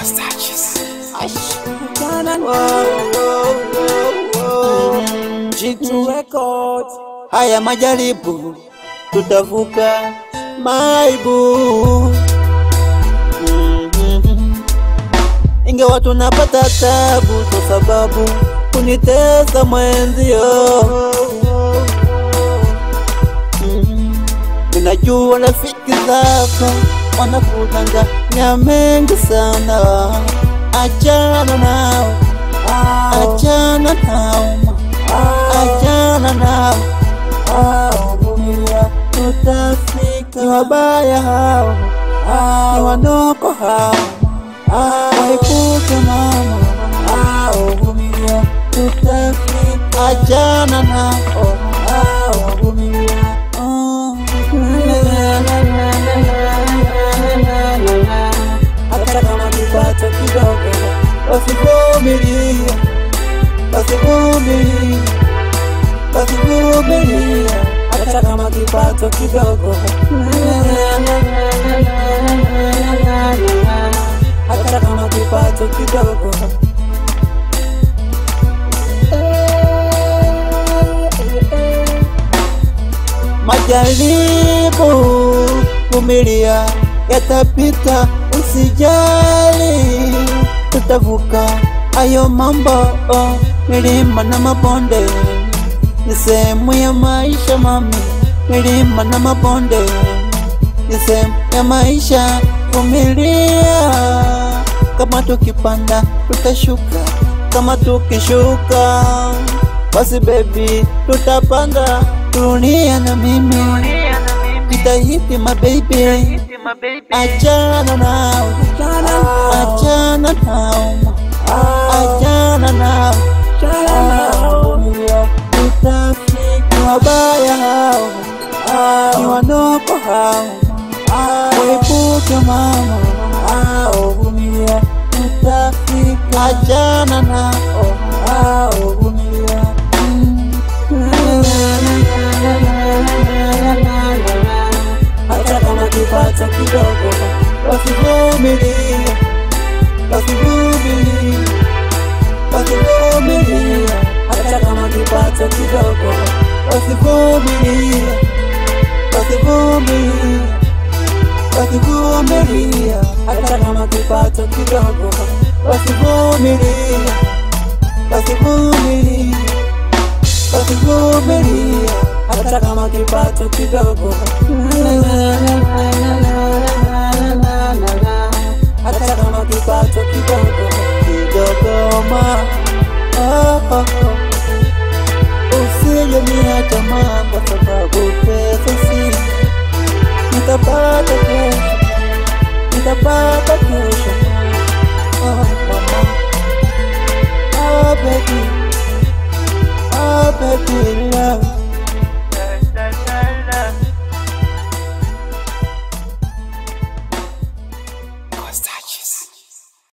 Jitu Records. Haya majaribu tutavuka maibu, Mhm. ingawa tunapata tabu kwa sababu kunitesa mwenzio. Mhm. Ninajua rafiki zako wanakudanganya mengi sana, achana nao, achana nao, achana nao, vumilia, tutafika. Ni wabaya hao, ni wanoko hao, waepuke mama, vumilia, tutafika. Achana nao, vumilia, hata kama kipato kidogo, wasivumilia, wasivumilia, wasivumilia, hata kama kipato kidogo, hata kama kipato kidogo. Majaribu vumilia, yatapita, usijali, tutavuka hayo mambo. Milima na mabonde ni sehemu ya maisha mami, milima na mabonde ni sehemu ya maisha. Vumilia, kama tukipanda tutashuka, kama tukishuka basi baby tutapanda. Dunia na mimi jitahidi my baby, achana nao, achana nao, achana nao, vumilia, tutafika. Wabaya hao ni wanoko hao, wepuke mama, vumilia, tutafika. Achana nao, vumilia hata kama kipato kidogo, wasivumilia, wasivumilia, wasivumilia, hata kama kipato kidogo, wasivumilia, wasivumilia, wasivumilia, hata kama kipato kidogo, wasivumilia, wasivumilia wasivumilia hata kama kipato kidogo, hata kama kipato kidogo kidogo ma oh, oh, oh. Usije niacha mama, kwa sababu pesa si nitapata kesho, nitapata kesho oh, mama oh, baby Oh, baby, love.